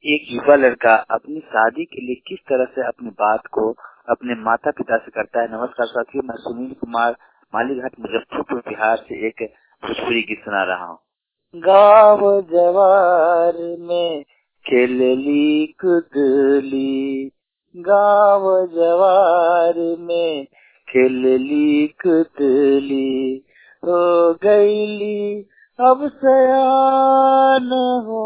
एक युवा लड़का अपनी शादी के लिए किस तरह से अपनी बात को अपने माता पिता से करता है नमस्कार साथियों मैं सुनील कुमार मालीघाट मुजफ्फरपुर बिहार से एक भोजपुरी गीत सुना रहा हूँ गाँव जवार में खेलली कुदली गाँव जवार में खेलली कुदली हो गईली अब सयान हो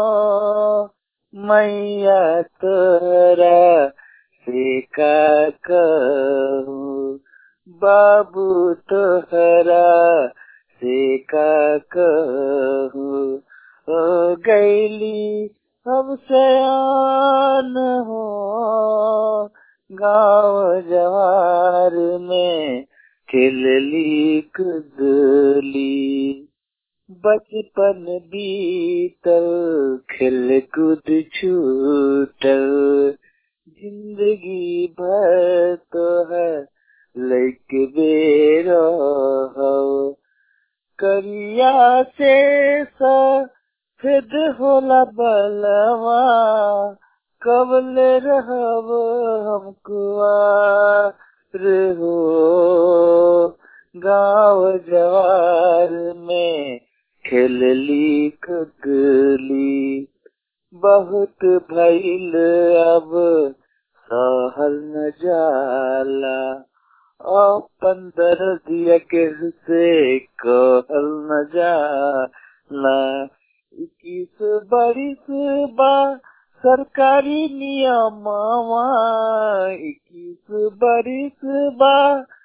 मैया तोरा से का कहूँ बाबू तोहरा से का कहूँ हो गईली अब सयान हो गाँव जवार में खेलली कुदली बचपन बीतल खेल कूद छूटल जिंदगी भर तो है लैक बेर करिया से सफेद होला बलवा कबल रहब हमको हो गाँव जवार में खेलली ककली बहुत भैल अब सहल न जाला पंद्रह दिया के से कहल न जाला इक्कीस बरिस बा सरकारी नियम इक्कीस बरिस बा